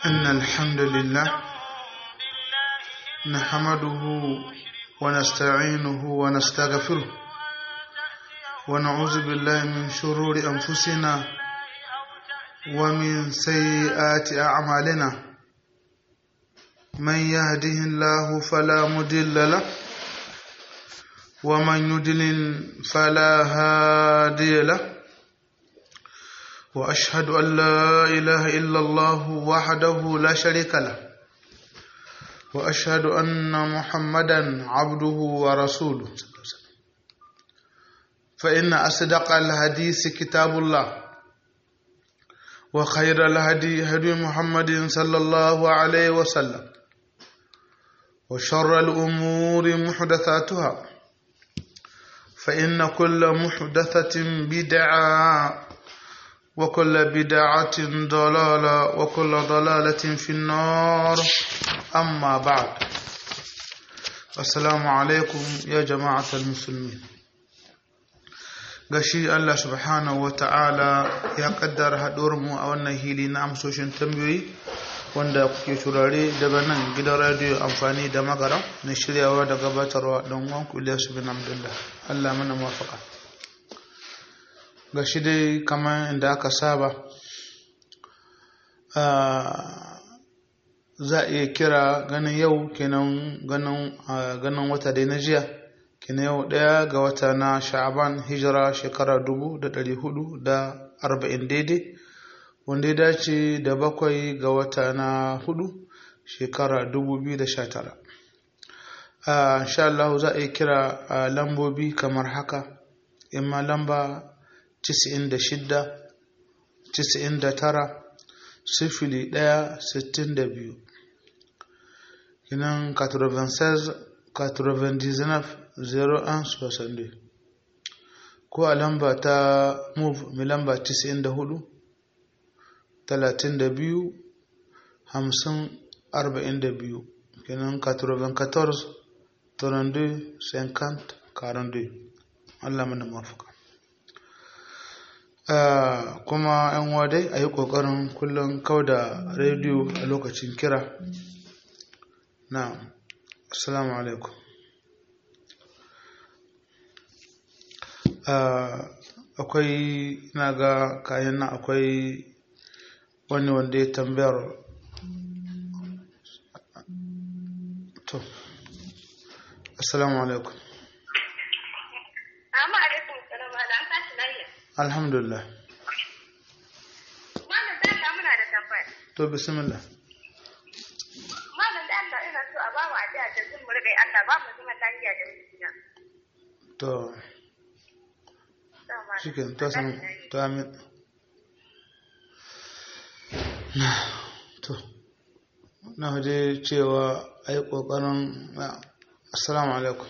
إن الحمد لله نحمده ونستعينه ونستغفره ونعوذ بالله من شرور أنفسنا ومن سيئات أعمالنا من يهده الله فلا مضل له ومن يضلل فلا هادي له واشهد ان لا اله الا الله وحده لا شريك له واشهد ان محمدا عبده ورسوله فان اصدق الحديث كتاب الله وخير الهدي هدي محمد صلى الله عليه وسلم وشر الامور محدثاتها فان كل محدثه بدعه وكل بدعة ضلالة وكل ضلالة في النار أما بعد السلام عليكم يا جماعة المسلمين gashi Allah subhanahu wa ta'ala ya kaddara haɗuwarmu a wannan hili na amsoshin tambayoyi wanda kuke turare daga nan gidan radiyo amfani da magara na shiryawa da gabatarwa don wanku Ilyasu bin Abdullah Allah mana mafaka ga shi dai kamar inda aka saba za a iya kira ganin yau kenan ganin wata dai na jiya kenan yau daya ga wata na sha'aban hijira shekara dubu da dari hudu da arba'in daidai wanda ya dace da bakwai ga wata na hudu shekara dubu biyu da sha tara insha Allah za a iya kira lambobi kamar haka imma lamba Cisa'in da shidda, cisa'in da tara, sifili ɗaya, sittin da biyu. Kinan 96, 99, 01, 62. Ko a lamba ta move mai lamba cisa'in da hudu, talatin da biyu, hamsin, arba'in da biyu. Kinan 94, 32, 50, 42. Allah mana mafuka. Uh, kuma yan wadai a yi ƙoƙarin kullum kau da rediyo a lokacin kira na assalamu alaikum uh, akwai na ga kayan nan akwai wani wanda ya tambayar to assalamu alaikum alhamdulillah malam da Allah muna da tambaya to bismillah malam da Allah ina so a ba mu addu'a da zan mu riga Allah ba mu zama lafiya da mijina to shikin to san to amin to na hade cewa ai kokarin assalamu alaikum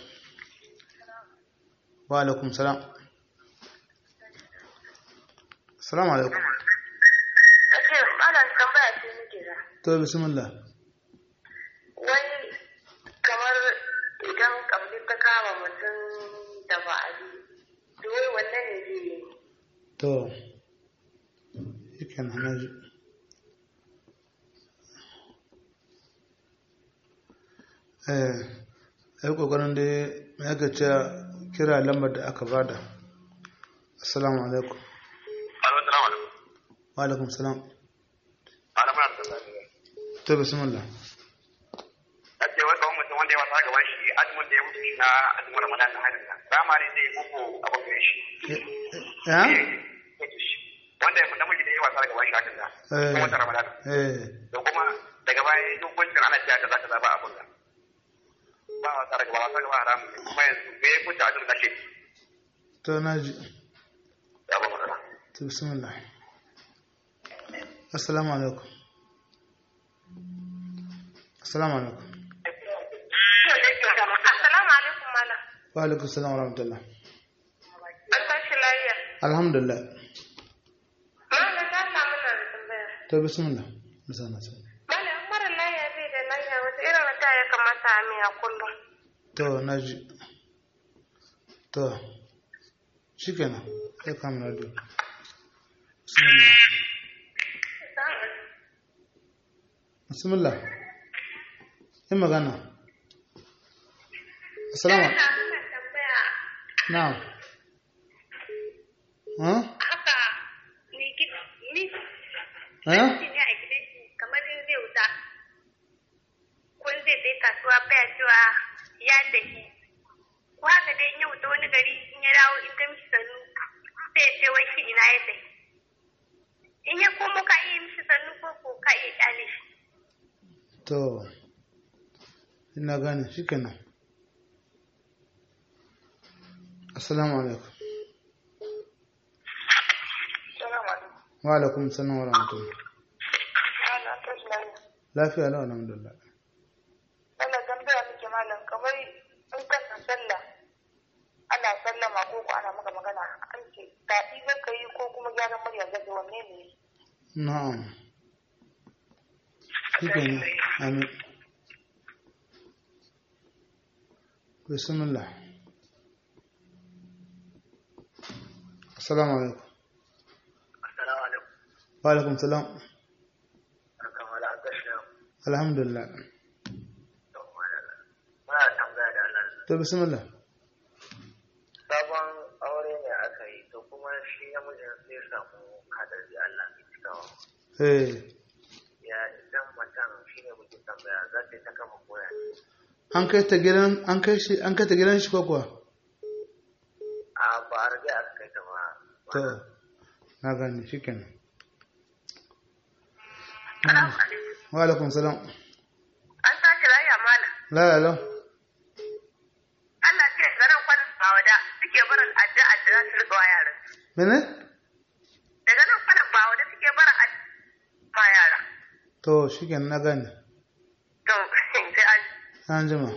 wa alaikum salam Assalamu alaikum. Ake malam tambaya ce muke da. To bismillah. Wai kamar idan kamar ta kama mutum da ba'adi, to wai wannan ne zai yi. To, yake na naji. Eh, ai kokarin da ya ga kira lambar da aka bada. Assalamu alaikum. وعليكم السلام ana muna da lafiya to bismillah ake wai kawai mutum wanda ya wasa gaban shi azumin da ya mutu na azumin ramadan na hadin nan rama ne zai buku abin gare shi ya wanda ya namiji da ya wasa gaban shi hakan nan Eh. kuma wata ramadan eh da kuma daga baya duk kuncin ana cewa kaza kaza ba abin nan ba wasa daga ba wasa gaba haramun ne kuma yanzu me ya kuce azumin da shi to naji ya ba matsala to bismillah assalamu alaikum assalamu alaikum Assalamu alaikum malam. wa alaikum assalam wa rahmatullah An tashi lafiya. alhamdulillah Malam da Allah muna da tambaya. to bismillah bisana sai Malam mara lafiya bai da lafiya wata irin wata ya kamata a miya kullum. to naji to shikenan sai ka mun radio bismillah bismillah yi magana assalamu na'am ha haka ni ni ha ne a gidan shi kamar in zai wuta kun zai sai kasuwa baya cewa ya daki ko haka dai in ya wuta wani gari in ya dawo in ta mishi sannu sai ya ce wai shi ina ya daki in ya komo ka iya mishi sannu ko ko ka iya kyale shi to ina gane shi kenan assalamu alaikum wa alaikum salam wa rahmatullah lafiya lau alhamdulillah Allah tambaya muke malam kamar in kana sallah ana sallama ko ko ana maka magana an ce daɗi zaka yi ko kuma gyaran murya zaka wanne ne na'am shi kenan amin bismillah assalamu alaikum assalamu alaikum wa alaikum salam barkan wala an gashi alhamdulillah muna tambaya da Allah to bismillah sabon aure ne aka yi to kuma shi namijin sai ya samu kadar da Allah ke cikawa eh ya idan matan shi ne muke tambaya za ta yi ta kama koya an kai ta gidan an kai shi an kai ta gidan shi ko kuwa a ba a rage aka kai ta ba to na gane shikenan Salamu alaikum. wa alaikum salam An tashi lafiya malam. la la la Allah ce garan kwanan bawada suke barin addu'a da za su riƙa wa yaran. mene Daga nan kwanan bawada suke barin addu'a ma yara. to shikenan na gane To sai an an jima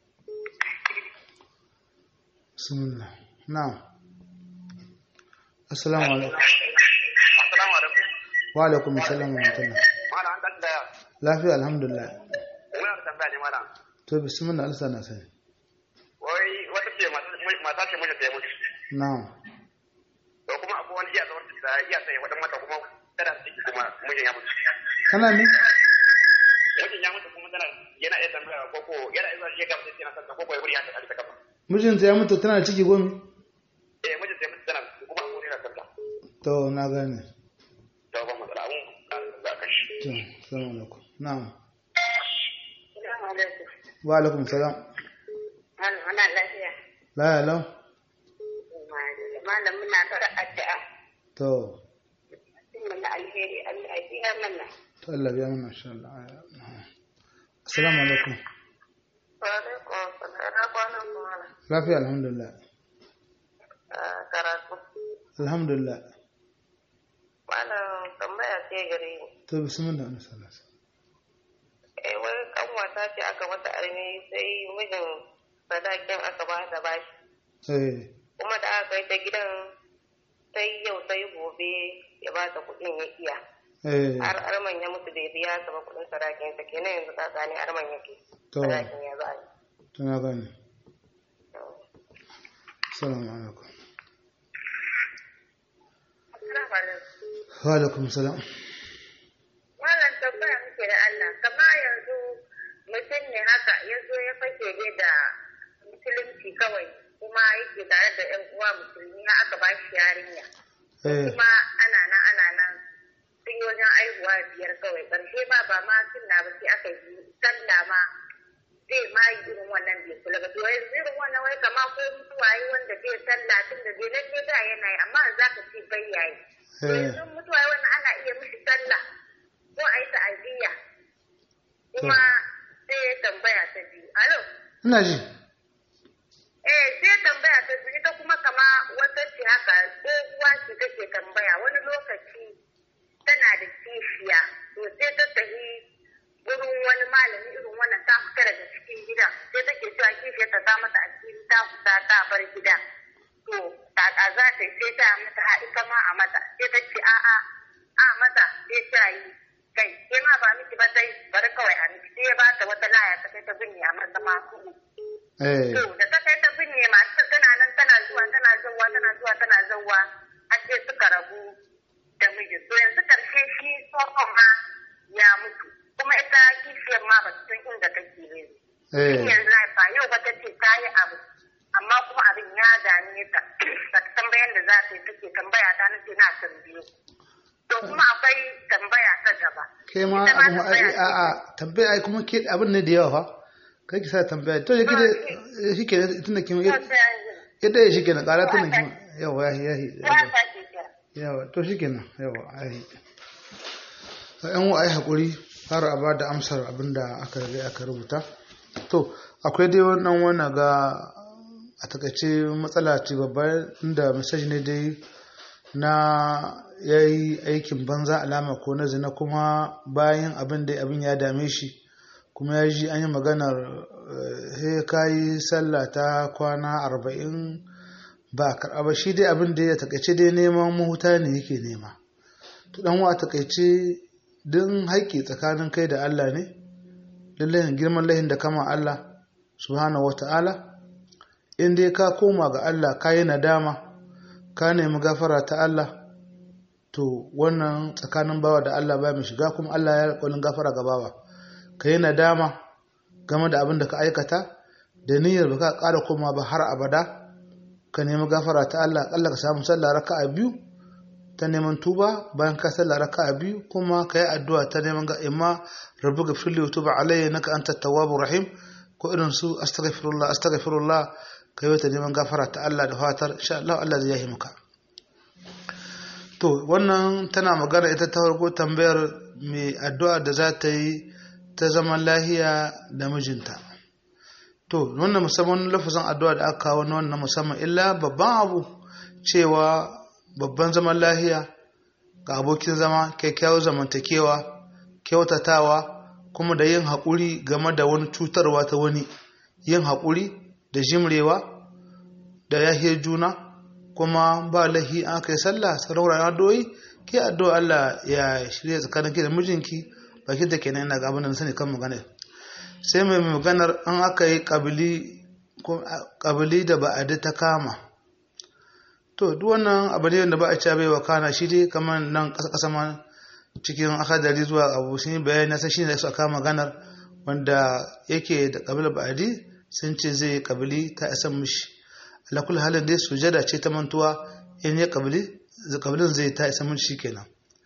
bismillah na'am assalamu alaikum assalamu alaikum wa alaikum assalam wa rahmatullah mana an dan da lafiya alhamdulillah muna da tambaya ne mana to bismillah alsa na sani wai wata ce mata ce mijin ta ya mutu na'am to kuma akwai wani iya zaman da iya sai wadan mata kuma tana ciki kuma mijin ya mutu kana ne mijin ya mutu kuma tana yana iya tambaya ko ko yana iya zuwa shi ya gamsa yana sassa ko ko ya wuri ya ta ta kafa mijinta ya mutu tana da ciki gomi eh mijin ta ya mutu tana kuma akwai yana sassa to na gane to ba matsala abun za ka shi to assalamu alaikum na'am Salamu alaikum. wa alaikum salam Malam ana lafiya. la la la Malam muna fara addu'a. to Sun mana alheri Allah ya biya mana. to Allah biya mana insha Allah assalamu alaikum Wa alaikum assalam. Na kwanan kuma lafiya alhamdulillah karatu. alhamdulillah Malam tambaya ce gare ni. to bismillah na sallah Eh wai kanwata ce aka mata armi sai mijin sadakin aka ba da bashi. eh Kuma da aka kai ta gidan sai yau sai gobe ya ba ta kuɗin ya iya. eh Har arman ya mutu bai biya ta ba kuɗin sadakin sa kenan yanzu ka gane arman yake. to Sadakin ya za a yi. to na gane assalamu alaikum Assalamu alaikum. wa alaikum salam Wannan tambaya muke da Allah, kama yanzu mutum ne haka ya zo ya fake ne da musulunci kawai kuma yake tare da ‘yan uwa musulmi har aka ba shi yarinya. eh Kuma ana nan ana nan sun yi wajen aihuwa biyar kawai ƙarshe ba ba ma sunna ba sai aka yi sallah ma zai ma yi irin wannan bai kula ba. To yanzu irin wannan wai kama ko mutuwa yi wanda zai sallah tun da zai lalle da yana yi amma za ka ce bai yayi. To eh yanzu mutuwa wannan ana iya mishi sallah ko a yi ta'aziyya kuma sai ya tambaya ta biyu alo ina ji eh sai tambaya ta biyu ita kuma kama wata ce haka tsohuwa ce take tambaya wani lokaci tana da kishiya to sai ta tafi wurin wani malami irin wannan ta fita daga cikin gida sai take cewa kishiya ta sa mata asiri ta fita ta bar gida to kaka za ta yi sai ta mata ha ita ma a mata sai ta ce a'a a mata sai ta yi kai sai ma ba miki ba sai bari kawai a miki sai ya ba ta wata laya ta kai ta binne a mata ma su eh To da ta kai ta binne masu tana nan tana zuwa tana zuwa tana zuwa tana zuwa har sai suka rabu da miji. To yanzu karshe shi tsohon ma ya mutu. kuma ita kishiyar ma ba su san inda take ne eh yanzu fa yau ba ta ce ta yi abu amma kuma abin ya dame ta ba ta san bayan da za ta yi take tambaya ta nace na tambaye to kuma akwai tambaya ta gaba ke ma Ita ma abin ai tambaya a a tambaya ai kuma ke abin ne da yawa fa kai ki sa tambaya to yake da shi ke tunda kin ta sai an yi yadda ya shi ke na ƙara tunda kin yawa ya ya ya sake kira yawa to shi kenan yawa ai yan wa ai hakuri har a ba da amsar abinda aka riga aka rubuta to akwai dai wannan wani ga a takaice matsala ce babba inda message ne dai na ya yi aikin banza alama ko na zina kuma bayan abin da abin ya dame shi kuma ya ji an yi maganar he kayi sallah ta kwana arba'in ba karɓa ba shi dai abin da ya takaice dai neman mahuta ne yake nema to dan wa takaice din haƙƙi tsakanin kai da Allah ne lallai girman lahin da kama Allah subhanahu wata'ala in dai ka koma ga Allah ka yi nadama ka nemi gafara ta Allah to wannan tsakanin bawa da Allah ba mai shiga kuma Allah ya alƙalin gafara ga bawa ka yi nadama game da abin da ka aikata da niyyar ba ka ƙara koma ba har abada ka nemi gafara ta Allah Allah ka samu sallah raka'a biyu ta neman tuba bayan ka sallah raka'a biyu kuma ka yi addu'a ta neman ga imma rabbi gafirli wa tuba alayya naka anta tawwabur rahim ko irin su astaghfirullah astaghfirullah ka yi ta neman gafara ta Allah da fatar insha Allah Allah zai yi maka to wannan tana magana ita ta farko tambayar mai addu'a da za ta yi ta zaman lahiya da mijinta to wannan musamman lafazin addu'a da aka kawo na wannan musamman illa babban abu cewa babban zaman lahiya ga abokin zama kyakkyawar zamantakewa kyautatawa kuma da yin haƙuri game da wani cutarwa ta wani yin haƙuri da jimrewa da yahiyar juna kuma ba lahi an kai sallah sarauran addu'o'i ke addu'a Allah ya shirya tsakanin ki da mijinki baki da kenan ina ga abin da na sani kan magana sai mai maganar an aka yi kabili da ba'adi ta kama to duk wannan abu ne da ba a ci bai wa kana shi dai kamar nan ƙasa ƙasa ma cikin akadari zuwa abu sun yi bayani sai shi ne su aka maganar wanda yake da kabila ba'adi sun ce zai kabili ta isan mishi alakul halin dai sujada ce ta mantuwa in ya kabili kabilin zai ta isa mishi kenan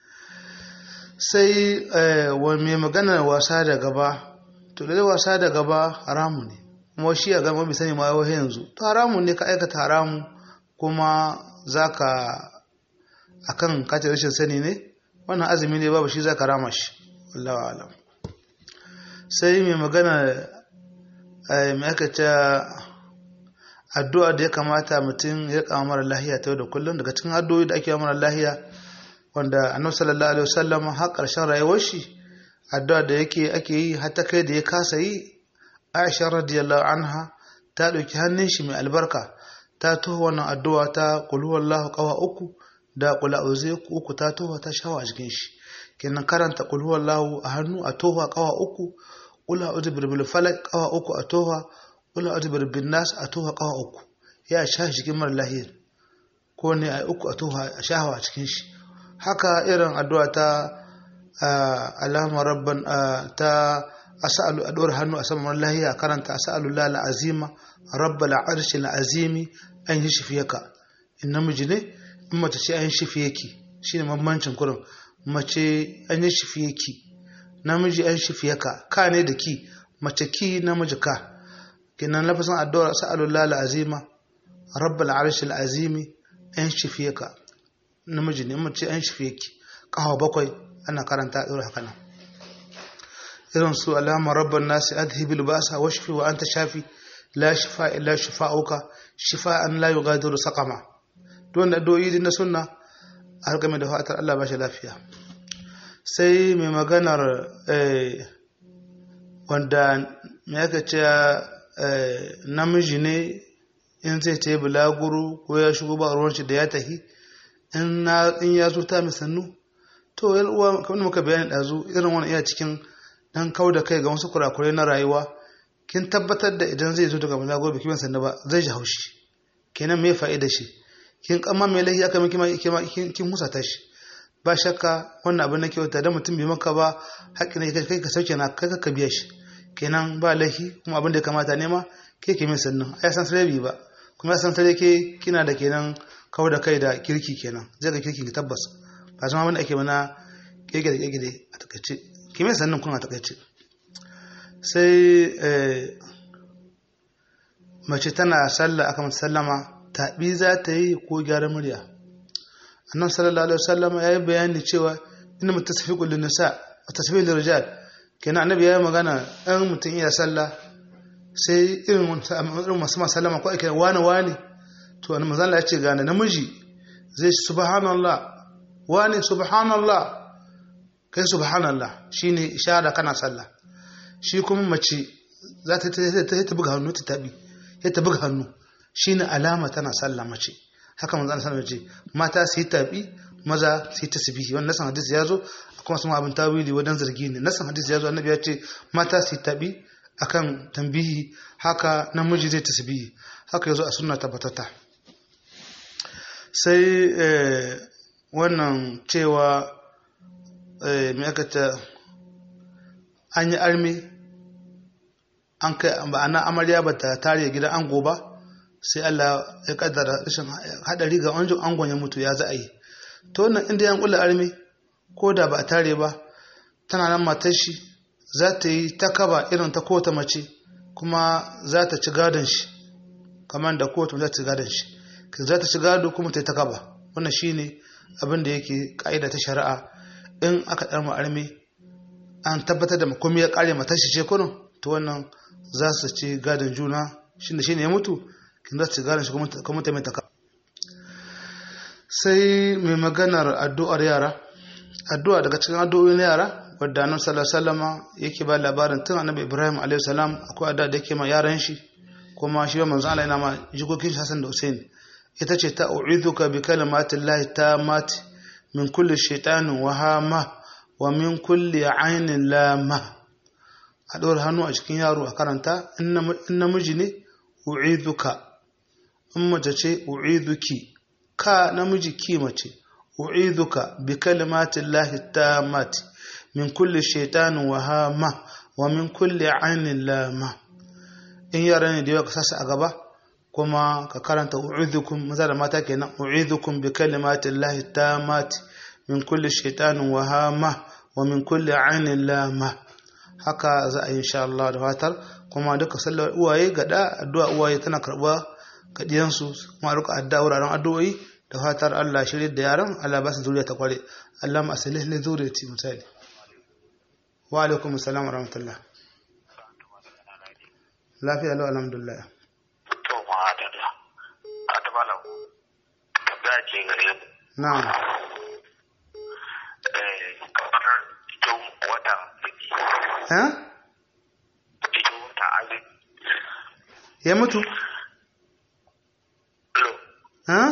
sai wa mai maganar wasa da gaba to da wasa da gaba haramu ne kuma shi a gama bai sani ma yau yanzu to haramu ne ka aikata haramu kuma zaka akan kace rashin sani ne wannan azumi ne babu shi zaka rama shi wallahi alam sai mai magana mai aka ce addu'a da ya kamata mutum ya kama mara lahiya ta yau da kullum daga cikin addu'o'i da ake yi mara lahiya wanda annabi sallallahu alaihi wasallam har ƙarshen rayuwar shi addu'a da yake ake yi har ta kai da ya kasa yi Aisha radiyallahu anha ta ɗauki hannun shi mai albarka ta toho wannan addu'a ta qul huwallahu qawa uku da qul a'udhu uku ta toho ta shawa a jikin shi kenan karanta qul huwallahu a hannu a toho qawa uku qul a'udhu birabbil falaq qawa uku a toho qul a'udhu birabbin nas a toho qawa uku ya sha jikin mara lahiyar ko ne a uku a toho a shawa a cikin shi haka irin addu'a ta alama rabban ta as'alu addu'ar hannu a saman lahiya karanta as'alu lal azima rabbal arshi azimi an yi shifiyaka in namiji ne in mace ce an shifiyaki shine mamancin kurin mace an yi shifiyaki namiji an shifiyaka ka ne da ki mace ki namiji ka kinan lafasan addu'ar as'alu lal azima rabbal arshi azimi an shifiyaka namiji ne mace an shifiyaki kawo bakwai ana karanta a haka nan irin su alama rabban nasi adhibil basa wa shafi wa anta shafi la shifa illa shifa'uka shifa'an la yughadiru saqama don da doyi na sunna har game da fatar Allah ba shi lafiya sai mai maganar wanda me aka ce namiji ne in zai ta yi bulaguru ko ya shigo ba ruwan shi da ya tahi in ya zo ta sannu to yan uwa kamar muka bayani ɗazu irin wani iya cikin dan kau da kai ga wasu kurakurai na rayuwa kin tabbatar da idan zai zo daga maza gobe kiman sannu ba zai ji haushi kenan me fa'ida shi kin kama mai lahi aka miki kin kin husata shi ba shakka wannan abin na kyauta da mutum bai maka ba haƙƙi ne kai ka sauke na kai ka biya shi kenan ba laifi kuma abin da ya kamata nema ke ke min sannan ai san sare ba kuma ya san sare ke kina da kenan kawar da kai da kirki kenan zai ga kirki tabbas ba zama wanda ake mana kirki da kirki a takaice ke min sannan kun a takaice sai mace tana sallah aka mata sallama taɓi za ta yi ko gyara murya annan sallallahu alaihi wasallama ya yi bayani cewa ina mu tasfi kullun nisa wa tasfi lil rijal kenan annabi ya yi magana ɗan mutum iya sallah sai irin irin masu sallama ko ake wani wani to annabi manzo ya ce gane namiji zai subhanallah wani subhanallah kai subhanallah shine ishara kana sallah shi kuma mace za ta ta buga hannu ta tabi ya ta buga hannu shine alama tana sallah mace haka manzo Allah ce mata su yi tabi maza su yi tasbihi wannan nasan hadisi ya zo kuma sun abin tawili wadan zargi ne nasan hadisi ya zo annabi ya ce mata su yi tabi akan tambihi haka namiji zai tasbihi haka yazo a sunna tabbatata sai wannan cewa mai aka ta an yi armi an kai ma'ana amarya ba ta tare gidan ango ba sai Allah ya kaddara rashin hadari ga wanjin angon ya mutu ya za a yi to wannan inda yan kula armi ko da ba a tare ba tana nan matar shi za ta yi ta kaba irin ta kota mace kuma za ta ci gadon shi kamar da kota za ta ci gadon shi za ta ci gado kuma ta yi ta kaba wannan shine abin da yake ka'ida ta shari'a in aka ɗarma armi an tabbatar da makomi ya ƙare matar shi ce kuno to wannan za su ci gadon juna shi da shi ne ya mutu kin za su ci gadon shi kuma ta mai taka sai mai maganar addu'ar yara addu'a daga cikin addu'o'in yara wadda annabi sallallahu alaihi wasallam yake ba labarin tun annabi Ibrahim alaihi salam akwai addu'a da yake ma yaran shi kuma shi ba manzo Allah yana ma jikokin shi Hassan da Hussein ita ce ta u'iduka bi kalimatillahi tammati min kulli shaitanin wahama wa min kulli ainin lama a ɗora hannu a cikin yaro a karanta in namiji ne u'iduka in mace ce u'iduki ka namiji ki mace u'iduka bi kalimatin lahi tammati min kulli shaitanin wahama wa min kulli ainin lama in yara ne da yawa ka sasa a gaba kuma ka karanta u'idukum maza da mata kenan u'idukum bi kalimatin lahi tammati min kulli shaitanin wahama wa min kulli ainin lama haka za a yi insha Allah da fatar kuma duka sallar uwaye gada addu'a uwaye tana karba ga diyansu kuma duka addu'a wuraren addu'o'i da fatar Allah shirye da yaran Allah ba su zuriya ta kware Allah ma asalih li zuriyati misali wa alaikum assalam wa rahmatullah lafiya lau alhamdulillah to ma da da a ta bala tabbata ce gare na'am kamar cikin wata biki eh cikin wata azumi ya mutu lo eh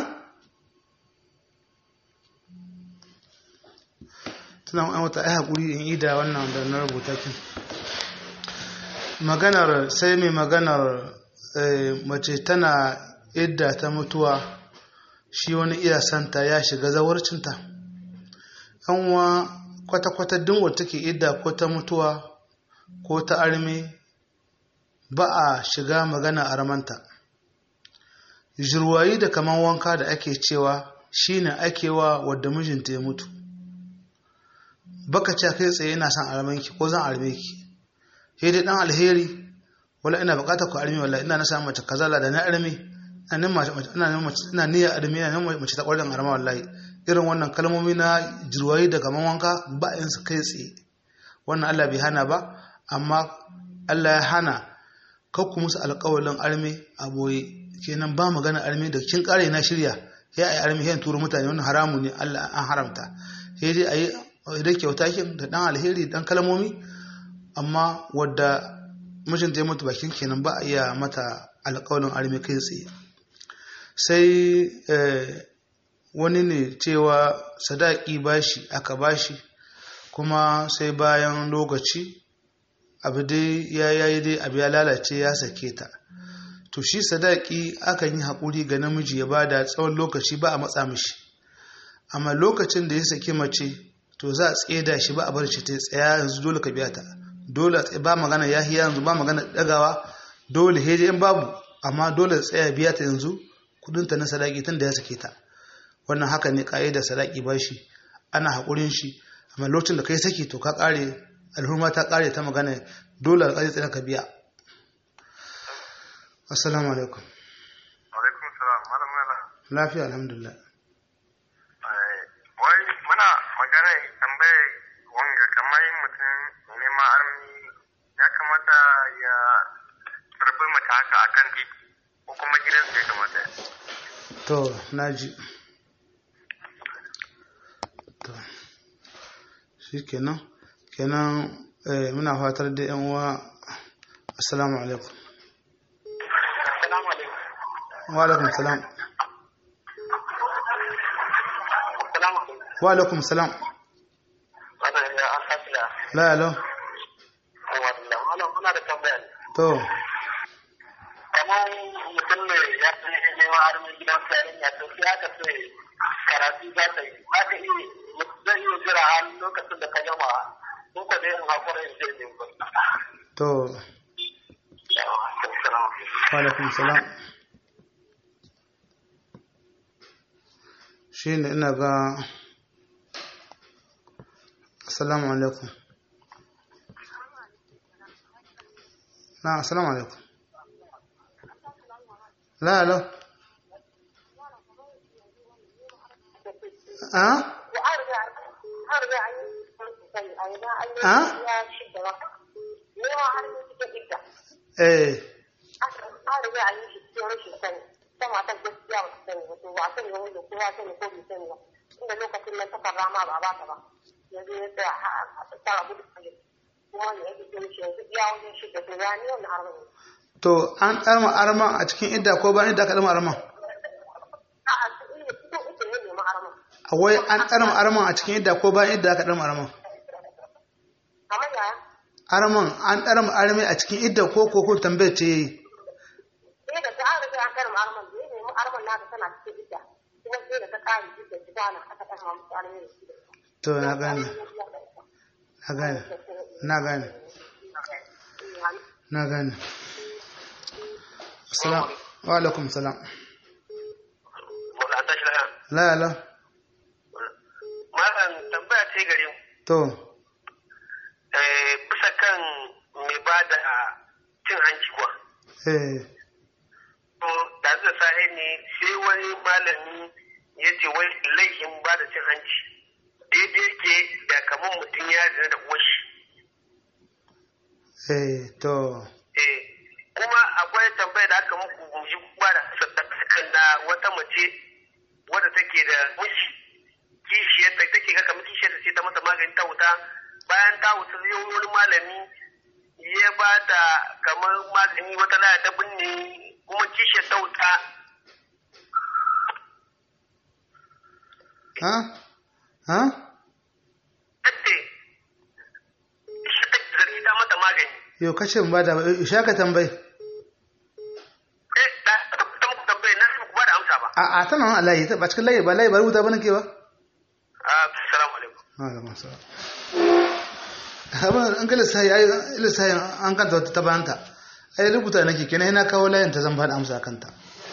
tuna an wata ai hakuri in ida wannan da na rubuta kin maganar sai mai maganar eh, mace tana idda ta mutuwa shi wani iya santa ya shiga zawarcinta yanwa kwata-kwata dinwa take idda ko ta mutuwa ko ta arme ba a shiga magana a ramanta jirwayi da kaman wanka da ake cewa shine ake wa wadda mijinta ya mutu baka ce kai tsaye ina son armanki ko zan arme ki sai dai dan alheri wala ina bukatar ku arme wala ina na samu mace kaza da na arme ina nan mace ina nan mace ina niyya arme ina nan mace ta kwarin arma wallahi irin wannan kalmomi na jirwayi da kaman wanka ba in su kai tsaye wannan Allah bai hana ba amma Allah ya hana kakku musu alƙawalin arme a boye kenan ba magana arme da kin kare na shirya ya ayi arme yan turu mutane wannan haramu ne Allah an haramta sai dai ayi idan kyauta kin da dan alheri dan kalmomi amma wadda mijinta ya mutu bakin kenan ba a iya mata alƙawalin arme kai tsaye sai wani ne cewa sadaki bashi aka bashi kuma sai bayan lokaci abu dai ya yayi dai abu ya lalace ya sake ta to shi sadaki akan yi haƙuri ga namiji ya bada tsawon lokaci ba a matsa mishi amma lokacin da ya saki mace to za a tseda shi ba a bar shi ta tsaya yanzu dole ka biya ta dole ba magana ya yanzu ba magana dagawa dole heje in babu amma dole tsaya biya ta yanzu kudin ta na sadaki tun da ya sake ta wannan haka ne da sadaki ba shi ana haƙurin shi amma lokacin da kai saki to ka ƙare alhurma ta ƙare ta magana dole alƙali tsaya ka biya assalamu alaikum alaikum salam malam mana lafiya alhamdulillah wai muna magana tambaye wanga kamar mutum neman armi ya kamata ya karbi mata haka akan titi ko kuma gidansa ya kamata to naji to shi kenan kenan muna fatar da yan uwa assalamu alaikum assalamu alaikum wa alaikum salam assalamu alaikum wa alaikum salam wannan ya an tafiya la alo wannan wannan muna da tambaya ne to kamar mutum ne ya fi neman armi gidan sayarin ya to sai aka ce karatu za ta yi ba ka iya zai iya jira har lokacin da ka gama ko ka dai in hakura in je ne ba to wa alaikum salam shi ne ina ga assalamu alaikum na assalamu alaikum la alo a a eh inda lokacin nan takar rama ba ba ta ba yanzu ya tsaya a tsara gudu kuma ne yake ce mishi yanzu iya wajen shi da to ya ni wannan harmon to an ɗarma arman a cikin idda ko bayan idda ka ɗarma arman a'a su iya su uku ne neman harmon wai an ɗarma arman a cikin idda ko bayan idda ka ɗarma arman kamar yaya arman an ɗarma armi a cikin idda ko ko kun tambayar ce yayi sai da ta an riga an karma arman da ya nemi arman naka tana cikin idda kuma sai da ta kare idda ta kwana aka karma musu arman da shi to na gane na gane na gane na gane assalamu wa alaikum salam Wanda an tashi lahiya. la la Malam tambaya ce gare mu. to Eh, bisa kan mai ba da cin hanci kuwa. eh To, da zai sahi ne sai wani malami ya ce wai laifin ba da cin hanci. Daidai ke da kamar mutum ya zina da uwashi. eh to Eh, kuma akwai tambaya da aka muku guji ba da kan na wata mace wadda take da miji kishiyar ta take ga kamar kishiyar ta ce ta masa magani ta wuta bayan ta wuta zai wani malami ya ba da kamar magani wata laya ta binne kuma kishiyar ta wuta ha ha tace kishiyar ta zargi ta mata magani yau kace ba da sha ka tambayi eh da ta muku tambaye na ku ba da amsa ba a a tana nan Allah yi ta ba cikin layi ba layi ba rubuta bane ke ba assalamu alaikum Alaikum salam. Abin an ga lissahi ai lissahi an kanta wata ta bayanta. Ai rubuta nake kenan yana kawo layin ta zan bada amsa kanta.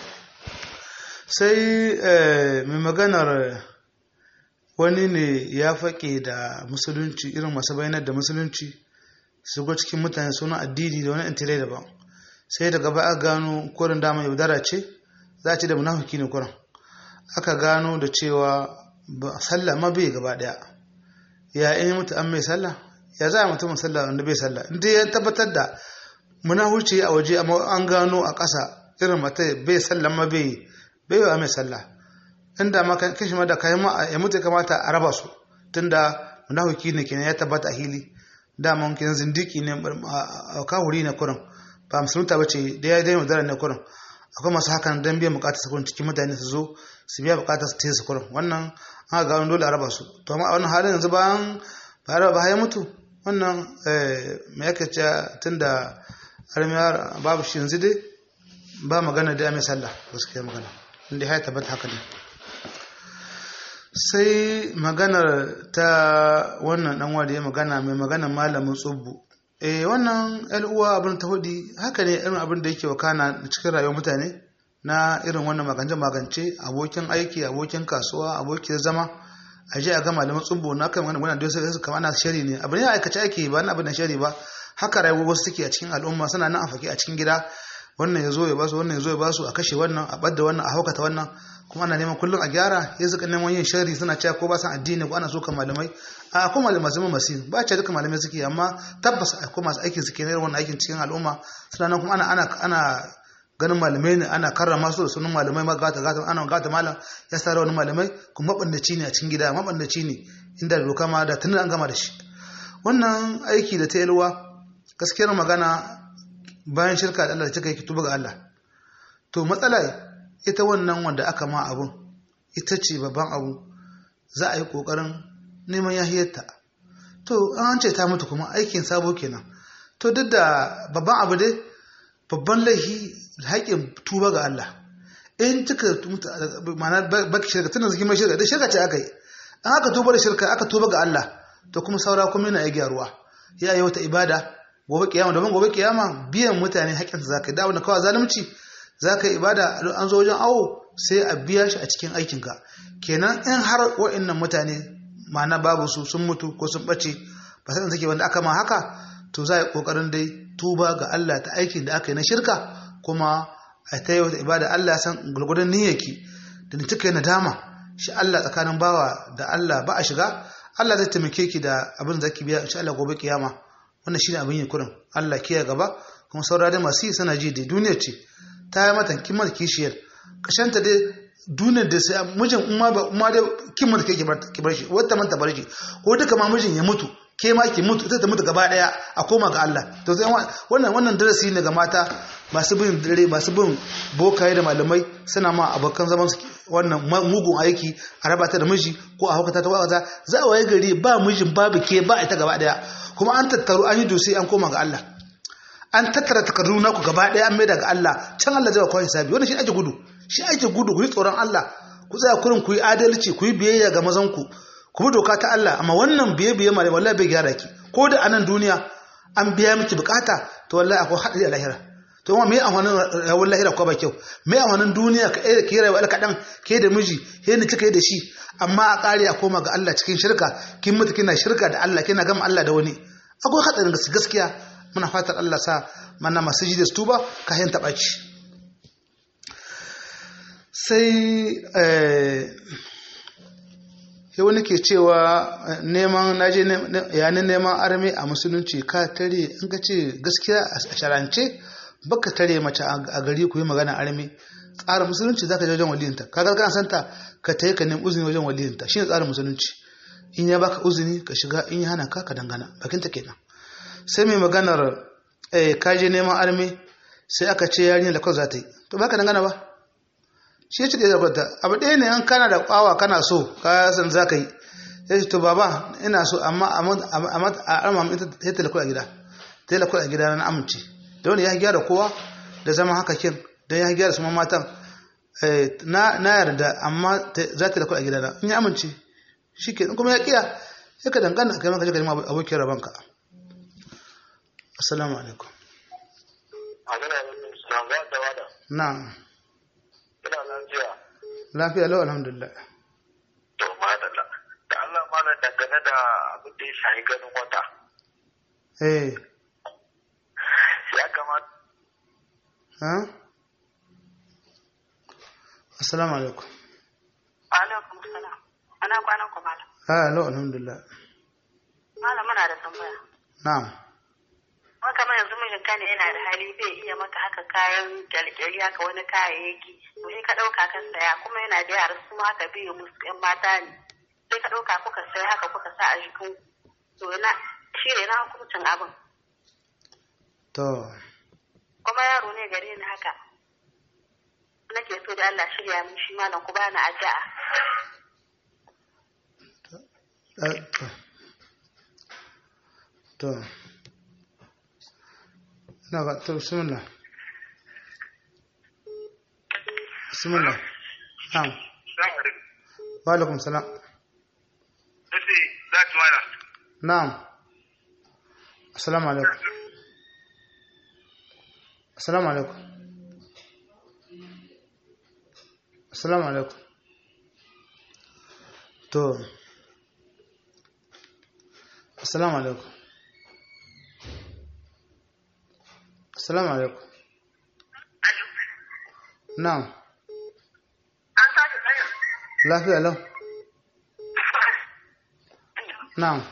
Sai eh, mai maganar wani ne ya faƙe da musulunci irin masu bayanar da musulunci su go cikin mutane suna addini da wani intilai daban. Sai daga ba a gano kurin dama yaudara ce za a ce da munafiki ne kurin. Aka gano da cewa ba sallah ma bai gaba daya. ya in mutu an mai sallah ya za a mutumin sallah wanda bai sallah inda ya tabbatar da muna huce a waje amma an gano a ƙasa irin mata bai sallah ma bai bai wa mai sallah inda ma kan kishi ma da kayan ma ya mutu ya kamata a raba su tunda munafiki ne kenan ya tabbata a hili dama mun kenan zindiki ne a kahuri ne kurin ba musulunta ba ce da ya daina daren ne kurin akwai masu hakan don biyan bukatar su cikin mutane su zo su biya bukatar su taya su kurin wannan an ga wani dole a raba su to amma a wannan halin yanzu bayan ba raba ba ya mutu wannan me yake ce tunda armiyar babu shi yanzu dai ba magana da mai sallah gaskiya magana inda ya tabbata haka ne sai maganar ta wannan dan wanda ya magana mai magana malamin tsubbu eh wannan yan uwa abin ta hudi haka ne irin abin da yake wakana cikin rayuwar mutane na irin wannan magance magance abokin aiki abokin kasuwa abokin zama a je a ga malamin tsubbu na kan wannan wannan sai su kama ana shari ne abin ya aikace ake ba na abin da shari ba haka rayuwar wasu take a cikin al'umma suna nan a fake a cikin gida wannan ya zo ya basu wannan ya zo ya basu a kashe wannan a ɓadda wannan a haukata wannan kuma ana neman kullum a gyara ya suka neman yin shari suna cewa ko ba san addini ko ana so kan malamai a akwai malamai masu masu ba ce duka malamai suke amma tabbas akwai masu aikin suke na wannan aikin cikin al'umma suna nan kuma ana ana ana ganin malamai ne ana karrama su da sunan malamai ma gata gata ana gata malam ya sa wani malamai kuma mabandaci ne a cikin gida mabandaci ne inda doka ma da tunan an gama da shi wannan aiki da ta yalwa gaskiyar magana bayan shirka da Allah da kika yi tuba ga Allah to matsala ita wannan wanda aka ma abun ita ce babban abu za a yi kokarin neman yahiyarta to an ce ta mutu kuma aikin sabo kenan to duk da babban abu dai babban laifi haƙin tuba ga Allah in kika ma'ana baki shirka tunan zikin mai shirka da shirka ce aka yi an aka tuba da shirka aka tuba ga Allah to kuma saura kuma yana ya gyaruwa ya yi wata ibada gobe kiyama domin gobe kiyama biyan mutane haƙƙinsa za ka yi dawo da kawai zalunci za ka yi ibada an zo wajen awo sai a biya shi a cikin aikinka kenan in har wa'annan mutane ma'ana babu su sun mutu ko sun ɓace ba sai suke wanda aka ma haka to za a yi ƙoƙarin dai tuba ga Allah ta aikin da aka yi na shirka kuma a ta yi wata ibada Allah san gurgurdan niyyarki da ni cika nadama shi Allah tsakanin bawa da Allah ba a shiga Allah zai taimake ki da abin da zaki biya insha Allah gobe kiyama wannan shine abin yin kurin Allah kiyaye gaba kuma saura da masu yi sana ji da duniya ce ta yi mata kimar kishiyar kashanta dai duniyar da sai mijin umma ba umma da kimar kai ki bar shi wata manta bar shi ko duka ma mijin ya mutu ke ma ki mutu ita ta mutu gaba daya a koma ga Allah to sai wannan wannan darasi ne ga mata masu bin dare masu bin bokaye da malamai suna ma abokan zaman su wannan mugun aiki a raba ta da miji ko a hukata ta wata za a waye gari ba mijin babu ke ba ita gaba daya kuma an tattaru an yi dusi an koma ga Allah an tattara takardu naku gaba daya an maida ga Allah can Allah zai ba kawai hisabi wannan shi ake gudu shi ake gudu ku yi tsoron Allah ku tsaya kurin ku yi adalci ku yi biyayya ga mazan ku ku bi doka ta Allah amma wannan biye biye mare wallahi bai gyara ki ko da anan duniya an biya miki bukata to wallahi akwai hadari a lahira to amma me amfanin rawar lahira ko ba kyau me amfanin duniya ka eh ki rayuwa kadan ke da miji ke ni kika yi da shi amma a kare a koma ga Allah cikin shirka kin mutu kina shirka da Allah kina gama Allah da wani akwai hadarin gaskiya muna fatar Allah sa mana masu ji da su tuba ka hin taɓa ci sai sai wani ke cewa neman naje yanin neman armi a musulunci ka tare in ka ce gaskiya a sharance baka tare mace a gari ku yi magana armi tsarin musulunci za ka je wajen waliyinta ka ga kana santa ka tayi ka nemi uzuni wajen waliyinta shine tsarin musulunci in ya baka uzuni ka shiga in ya hana ka ka dangana bakinta kenan sai mai maganar ka je neman armi sai aka ce yarinya da kawai za ta yi to baka dangana ba shi ce da kwanta abu ɗaya ne an kana da kwawa kana so ka san za ka yi ya ce to baba ina so amma a arma ita ta talakul a gida ta talakul a gida na amince da wani ya gyara kowa da zama haka kin don ya gyara su matan na yarda amma za ta talakul a gida na in ya amince shi ke kuma ya kiya ya ka dangana kai maka jikin abokin rabanka assalamu alaikum na'am lafiya lau alhamdulillah to madalla da Allah malam dangane da abin da ya shahi ganin wata eh ya kamata ha assalamu alaikum alaikum salam ana kwanan ku malam ha lau alhamdulillah malam muna da tambaya na'am wani kamar yanzu mijinta ne yana da hali zai iya maka haka kayan kyalkyali haka wani kayayyaki to sai ka ɗauka ka saya kuma yana da yara su ma haka biyu musu ƴan mata ne sai ka ɗauka kuka saya haka kuka sa a jikin to na shi ne na hukuncin abin to kuma yaro ne gare ni haka nake so da Allah shirya min shi malam ku bani addu'a to na ga to bismillah bismillah na'am wa alaikum salam na'am assalamu alaikum assalamu alaikum assalamu alaikum to assalamu alaikum assalamu alaikum na'am An tashi tsayin. lafiya lau na'am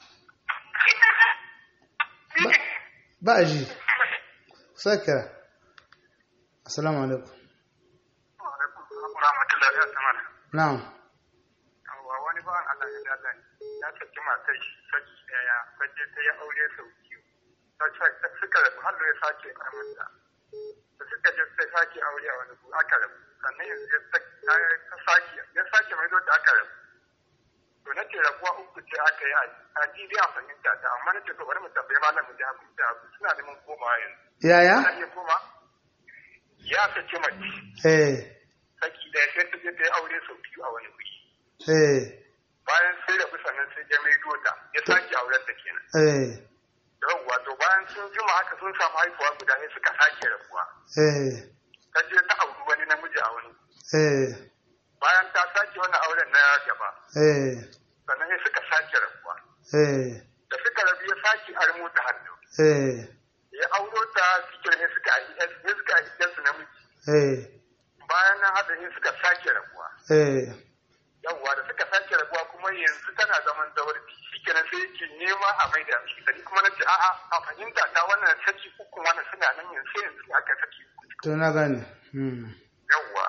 Ba- ba a ji sai kira assalamu alaikum rahmatullahi wa ta'ala na'am wa wani ba Allah ya dada ya saki matar shi saki daya kaje ta ya aure sau biyu ta ta suka rabu har ya sake amanta da suka je sai sake aure a wani gu aka rabu sannan yanzu ya saki ta sake ya sake mai da aka rabu to na ce rabuwa uku ce aka yi a jidi a fahimta ta amma na ce to bari mu tambaye malamin da hakuri da hakuri suna neman komawa yanzu yaya ana iya koma ya saki mace eh saki daya sai ta je ta yi aure sau biyu a wani guri eh bayan sai da sannan sai ya mai dota ya sake auren da kenan eh yawwa to bayan sun jima haka sun samu haihuwa guda ne suka sake rabuwa eh ta je ta auri wani namiji a wani eh bayan ta sake wani auren na gaba eh sannan sai suka sake rabuwa eh da suka rabu ya sake armo ta hannu eh ya auro ta cikin ne suka yi ne suka yi ɗansu namiji eh bayan nan hada ne suka sake rabuwa eh yawwa da suka sake rabuwa kuma yanzu tana zaman zawarci shikenan sai yake nema a mai da shi sani kuma na ce a'a a fahimta ta wannan saki uku wannan suna nan yanzu sai yanzu aka saki uku to na gane hmm yawwa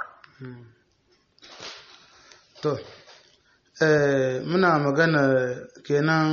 to eh muna magana kenan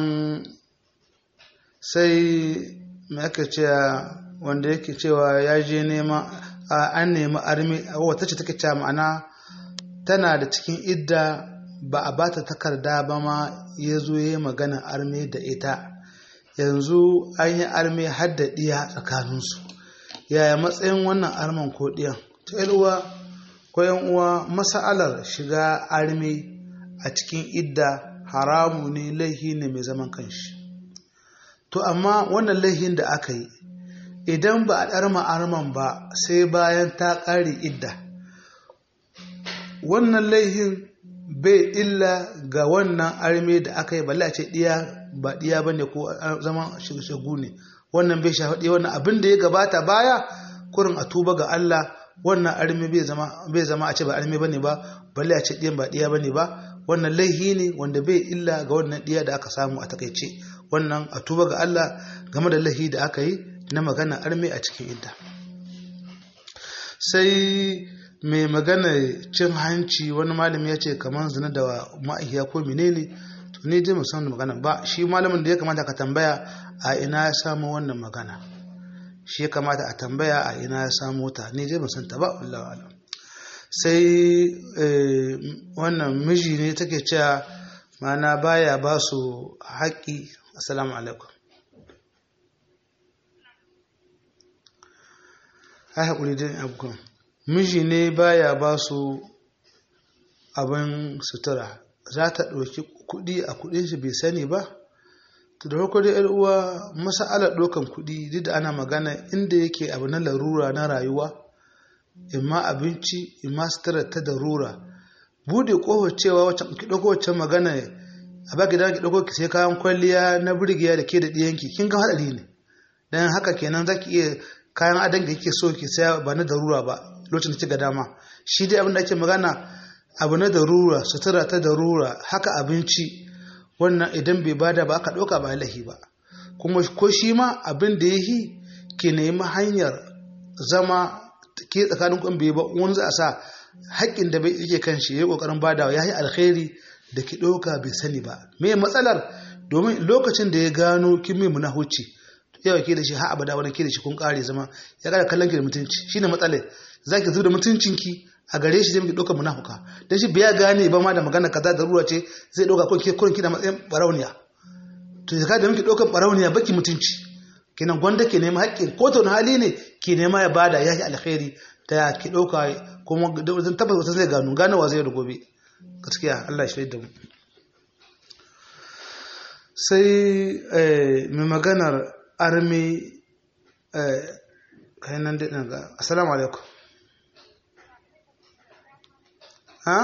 sai me aka cewa wanda yake cewa ya je nema a an nemi armi wata ce take cewa ma'ana tana da cikin idda ba a bata takarda ba ma ya zo ya yi magana armi da ita yanzu an yi armi har da ɗiya tsakaninsu yaya matsayin wannan arman ko ɗiyan ta uwa ko yan uwa masa'alar shiga armi a cikin idda haramu ne laihi ne mai zaman kanshi to amma wannan laihin da aka yi idan ba a ɗarma arman ba sai bayan ta ƙare idda wannan laihin bai illa ga wannan arme da aka yi balle a ce ɗiya ba ɗiya ba ne ko zaman shagu ne wannan bai shafi ɗiya wannan abin da ya gabata baya kurin a tuba ga Allah wannan arme bai zama a ce ba arme ba ne ba balle a ce ɗiyan ba ɗiya ba ne ba wannan laihi ne wanda bai illa ga wannan ɗiya da aka samu a takaice wannan a tuba ga Allah game da laihi da aka yi na magana arme a cikin idda sai mai magana cin hanci wani malami ya ce kamar zina da ma'aikiya ko menene to ni dai musamman magana ba shi malamin da ya kamata ka tambaya a ina ya samu wannan magana shi ya kamata a tambaya a ina ya samu ta ni dai musamman ta ba wallahi alam sai wannan miji ne take cewa mana baya ba su haƙƙi assalamu alaikum ai haƙuri dai abubuwan miji ne baya ba su abin sutura za ta ɗauki kuɗi a kuɗin shi bai sani ba to da farko dai uwa masa'alar ɗaukan kuɗi duk da ana magana inda yake abu na larura na rayuwa imma abinci imma sutura ta darura bude ƙofar cewa wacce ki ɗauko wacce magana a baki da ki ɗauko ki sai kayan kwalliya na burgiya da ke da ɗiyanki kin ga haɗari ne dan haka kenan zaki iya kayan adon da kike so ki saya ba na darura ba lokacin da kika dama shi dai abin da ake magana abu na darura sutura ta darura haka abinci wannan idan bai bada ba aka ɗauka ba lahi ba kuma ko shi ma abin da ya yi ki nemi hanyar zama ke tsakanin kun bai ba wani za a sa haƙƙin da bai yake kan shi ya ƙoƙarin badawa ya yi alkhairi da ki ɗauka bai sani ba me matsalar domin lokacin da ya gano kin mai munahuci yawa ke da shi ha abada wani ke da shi kun ƙare zama ya ƙara kallon ki da mutunci shine matsalar za ki zuba da mutuncinki a gare shi zai miki ɗaukar munafuka don shi biya gane ba ma da magana kaza da ruwa ce zai ɗauka ko ke kurin kina matsayin barauniya to ya da miki ɗaukar barauniya baki mutunci kenan gwanda ke nema haƙƙin ko ta hali ne ke nema ya bada ya yi alkhairi ta ki ɗauka kuma zan tabbata wata zai gano ganowa zai da gobe gaskiya Allah shi da mu sai eh, mai maganar armi eh, kai nan dai ɗin ga assalamu alaikum ha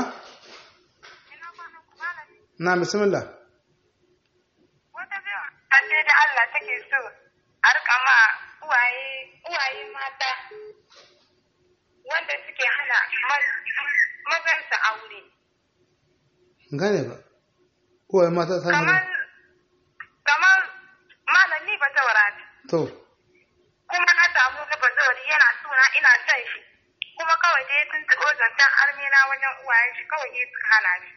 na bismillah Wata biyu a ce da Allah take so a rika ma uwaye uwaye mata wanda suke hana ma- mazansa aure. gane ba uwaye mata ta Kamar kamar malami ba zaurati. to kuma na samu na bazawari yana suna ina son shi kuma kawai dai sun taɓo zancen armina wajen uwayen shi kawai dai suka hana shi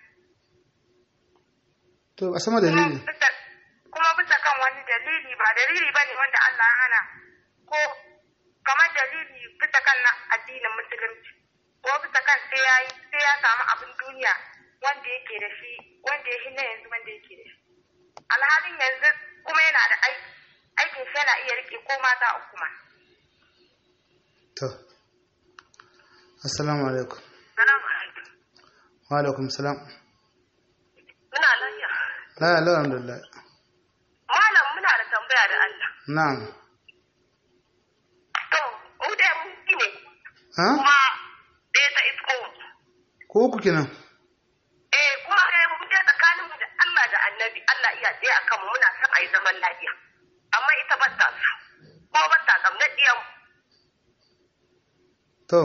to a sama kuma dalili bisa kuma bisa kan wani dalili ba dalili ba ne wanda Allah ya hana ko kamar dalili bisa kan na addinin musulunci ko bisa kan sai ya sai ya samu abin duniya wanda yake da shi wanda ya na yanzu wanda yake da shi alhalin yanzu kuma yana da aiki aikin shi yana iya rike ko mata uku ma to assalamu alaikum Salamu alaikum. wa alaikum salam Muna lafiya. la la alhamdulillah Malam muna da tambaya da Allah. na'am To, mu dai mun ji ne ha kuma ɗaya ta isko mu. ko uku kenan Eh, kuma dai mu dai tsakanin mu da Allah da Annabi, Allah iya tsaye akan mu muna son a yi zaman lafiya. Amma ita ba ta so. Kuma ba ta ƙamnar ɗiyan mu. to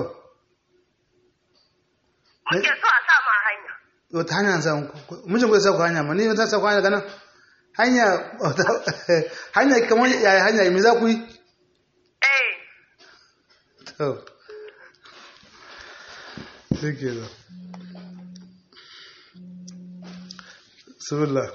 Muke so a sa mu a hanya. wata hanya sa mijin ku sa ku hanya ma ni ta sa ku hanya ganan hanya hanya kamar yaya hanya me za ku yi Eh, to shike da bismillah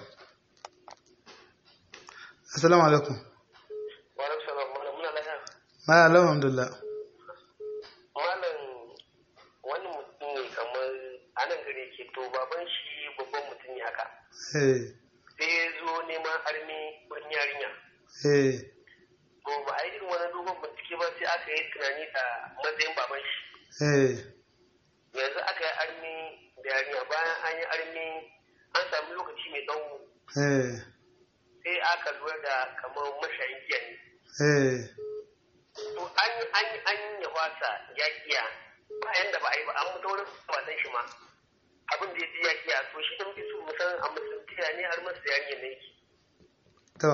assalamu alaikum wa alaikum salam malam muna lafiya ma alhamdulillah malam wani mutum ne kamar a nan gare ke to baban shi babban mutum ne haka eh sai ya zo neman armi wani yarinya eh to ba a yi irin wani dogon bincike ba sai aka yi tunani da matsayin baban shi eh yanzu aka yi armi da yarinya bayan an yi armi an samu lokaci mai tsawo eh sai aka lura da kamar mashayin giya ne eh to an yi an yi an yi ya wasa ya kiya bayan da ba a yi ba an mutu wurin wasan shi ma abin da ya ji ya kiya to shi da muke so mu san a musulunci ya ne har masu da yarinya ne yake to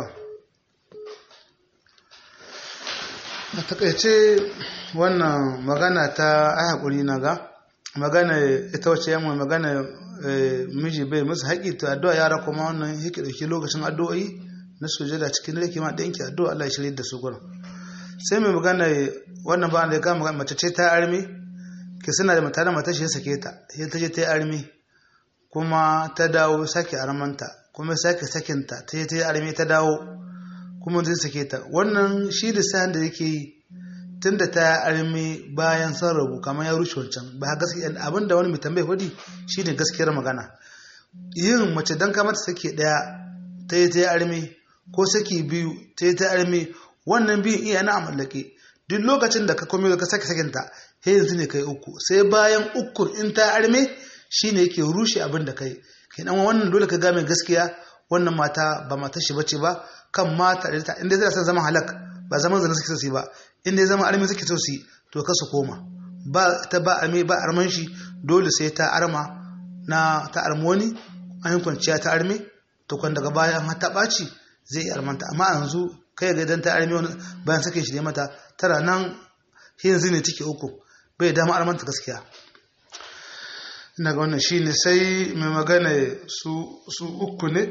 a takaice wannan magana ta ai hakuri na ga magana ita wacce yamma magana eh, miji bai musu haƙi to addu'a yara kuma wannan yake dauki lokacin addu'o'i na sujada cikin rake ma ɗanki addu'a Allah ya shirye da su gurin sai mai magana wannan ba da ya kama mace ce ta armi ke suna da mata da mata shi ya sake ta sai ta je ta yi armi kuma ta dawo sake armanta kuma sake sakinta ta yi ta yi armi ta dawo kuma zai sake ta wannan shi da sa'an da yake yi tun da ta yi armi bayan sun rabu kamar ya rushe wancan ba gaskiya abin da wani mai tambayi hudi shi ne gaskiyar magana yin mace don ka mata sake daya ta yi ta yi armi ko saki biyu ta yi ta yi armi wannan biyun iya na amallake duk lokacin da ka komi ka sake sakinta sai yanzu ne kai uku sai bayan ukun in ta arme shine yake rushe abin da kai kenan wannan dole ka game gaskiya wannan mata ba mata shi bace ba kan mata da ta inda zai san zaman halak ba zaman zana suke so su yi ba inda ya zama arme suke so su yi to ka su koma ba ta ba arme ba arman shi dole sai ta arma na ta armoni an yi kwanciya ta arme to kwan daga bayan har ta ɓaci zai yi armanta amma yanzu kai ga idan ta arme wani bayan sake shi da mata tara nan yanzu ne take uku bai dama armanta gaskiya ina ga wannan shine sai mai magana su su uku ne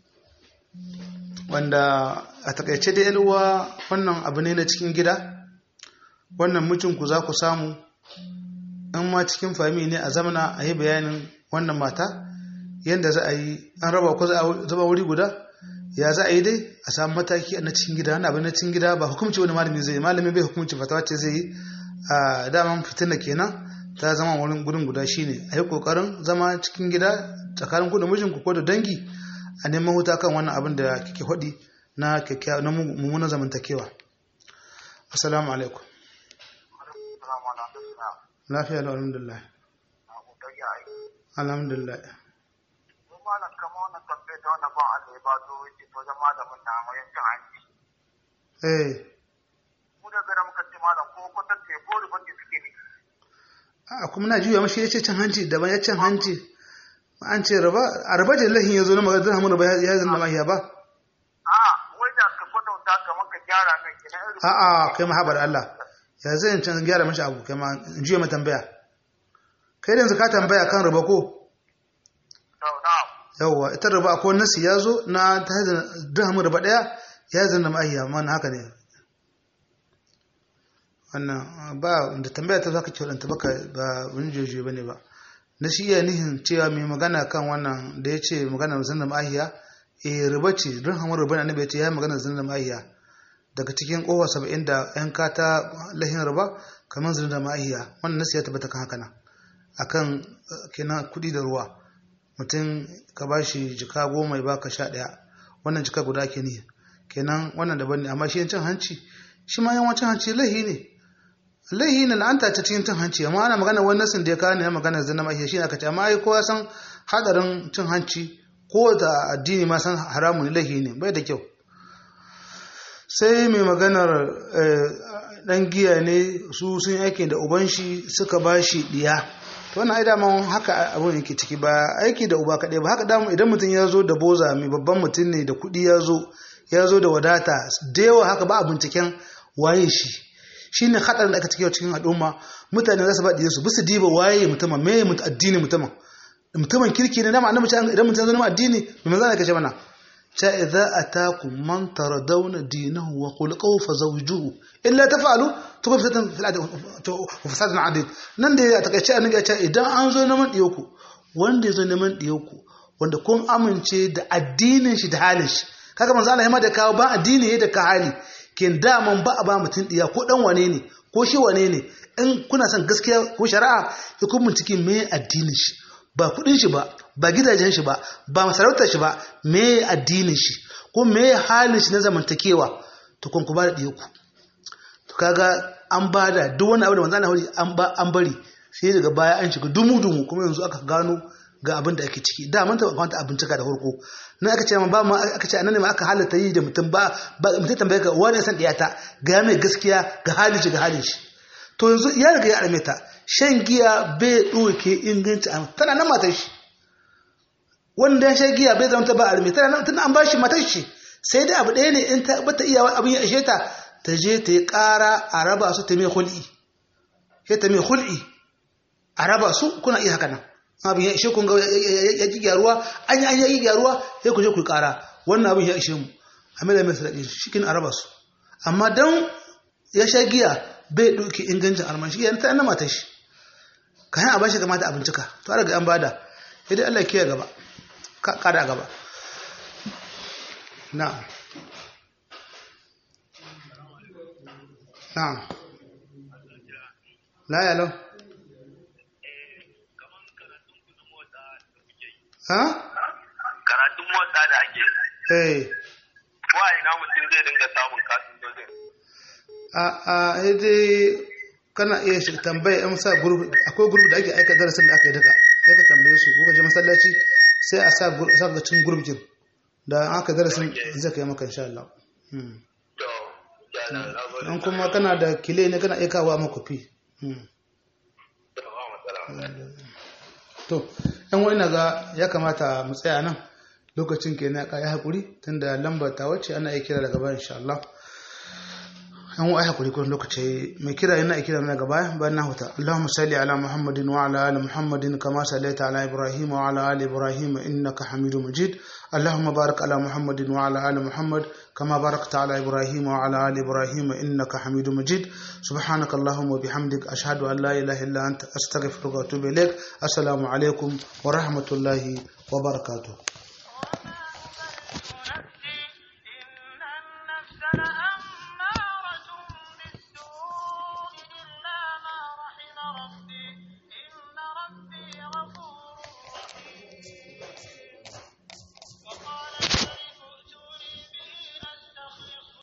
wanda a takaice da yalwa wannan abu ne na cikin gida wannan mijinku za ku samu in ma cikin fami ne a zamana a yi bayanin wannan mata yadda za a yi an raba ko zaba wuri guda ya za a yi dai a samu mataki na cikin gida wani abu na cikin gida ba hukumci wani malami zai yi malami bai hukumci fatawa ce zai yi a daman fitina kenan ta zama wurin gudun guda shine a yi kokarin zama cikin gida tsakanin ku da mijinku ko da dangi a neman huta kan wannan abin da kike faɗi na kyakkyawa na mummunan zamantakewa assalamu alaikum lafiya da alhamdulillah alhamdulillah malam kama wannan tambayar da wannan ban Allah ya ba zo yake to wajen malamin na wayan cin hanci eh mu da gana muka ce malam ko kwatanta ya bori banda suke ne a kuma na juya mashi ya ce cin hanci daban ya cin hanci an ce raba a raba da lahin ya zo na magana zan hamu raba ya zan da mahiya ba a wai da ka kwatanta kamar ka gyara mai kenan irin a a kai mahabar Allah ya zai in can gyara mashi abu kai ma in juya ma tambaya kai da yanzu ka tambaya kan raba ko to na yawwa ita raba akwai nasi ya zo na ta hazin dirhamin raba daya ya zan da mahiya amma na haka ne wannan ba da tambaya ta zaka ce wadanta baka ba wani jeje bane ba na shi iya nihin cewa mai magana kan wannan da ya ce magana zan da mahiya eh riba ce dirhamin riba na annabi ya ce ya yi magana zan da mahiya daga cikin kowa saba'in da yan kata lahin riba kamar zan da mahiya wannan nasi ya tabbata kan haka nan akan eh, kenan kuɗi da ruwa mutum ka ba shi jika goma ya baka sha ɗaya wannan jika guda ke ne kenan wannan daban ne amma shi cin hanci shi ma yawancin hanci lahi ne lahi ne la'anta ta cikin cin hanci amma ana magana wani nasin da ya kawo ne ya magana zina ma shi ne aka ce amma ai kowa san hadarin cin hanci ko da addini ma san haramu ne lahi ne bai da kyau sai mai maganar eh, dan giya ne su sun aiki da uban shi suka ba shi diya to wannan ai daman haka abun yake ciki ba aiki da uba kaɗai ba haka damu idan mutum ya zo da boza mai babban mutum ne da kuɗi ya zo ya zo da wadata da yawa haka ba a binciken waye shi shine haɗarin da aka cike cikin al'umma mutane za su ba su bisu diba waye mutumin me mutu addini mutumin mutumin kirki ne dama annabi ce idan mutum ya zo neman addini me manzo ne kace mana cha idza atakum man taradawna dinahu wa khulquhu fazawjuhu illa taf'alu tukun fitatan fil adi wa fasadun adid nan da ya takaice annabi ya ce idan an zo neman diyoku wanda ya zo neman diyoku wanda kun amince da addinin shi da halin shi kaga manzo Allah ya ma da kawo ba addini ya da ka hali kin daman ba a ba mutum diya ko dan wane ne ko shi wane ne in kuna son gaskiya ko shari'a ya kun bincike me addinin shi ba kudin shi ba ba gidajen shi ba ba masarautar shi ba me addinin shi ko me halin shi na zamantakewa to kun ku ba da diya ku to kaga an ba da duk wani abu da manzo Allah an ba an bari sai daga baya an shiga dumu dumu kuma yanzu aka gano ga abin da ake ciki da mun taɓa kwanta abincika da farko na aka ce ma ba ma aka ce anan ma aka halatta yi da mutum ba ba mutum tambaye ka wani san diyata ga mai gaskiya ga halin shi ga halin shi to yanzu ya riga ya arme ta shan giya bai ɗauke inganci a tana nan matar shi wanda ya sha giya bai zama ta ba arme tana nan tana an ba shi matar shi sai dai abu ɗaya ne in ta bata iya abin ya ishe ta ta je ta yi ƙara a raba su ta mai hul'i sai ta mai hul'i a raba su kuna iya haka nan abin ya ishe kun ga ya ji gyaruwa an yi an yi gyaruwa sai ku je ku kara wannan abin ya ishe mu a mai da mai sadaki shi kin araba su amma dan ya sha giya bai ɗauki ingancin alman shi yana ta yana mata shi ka a bashi kamata a bincika to a daga an bada idan Allah kiyaye gaba ka kada gaba na'am na'am la ya lau ha karatun motsa da ake eh wa ina mutum zai dinga samun kasidojin a a dai kana iya shi tambaya yan sa group akwai group da ake aika darasin da aka yi daga sai ka tambaye su ko ka je masallaci sai a sa sa ga cikin group din da aka darasin zai kai maka insha Allah hmm to yana labarin dan kuma kana da kile ne kana aika wa maka fi hmm da ba matsala to yan wani ga ya kamata mu tsaya nan lokacin kenan ka yi hakuri tunda lambar ta wacce ana iya kira daga baya insha Allah an wa hakuri kun lokaci mai kira yana kira mana gaba bayan na huta Allahumma salli ala Muhammadin wa ala ali Muhammadin kama sallaita ala Ibrahim wa ala ali Ibrahim innaka Hamidum Majid Allahumma barik ala Muhammadin wa ala ali Muhammad kama barakta ala Ibrahim wa ala ali Ibrahim innaka Hamidum Majid subhanaka Allahumma wa bihamdik ashhadu an la ilaha illa anta astaghfiruka wa atubu ilaik assalamu alaikum wa rahmatullahi wa barakatuh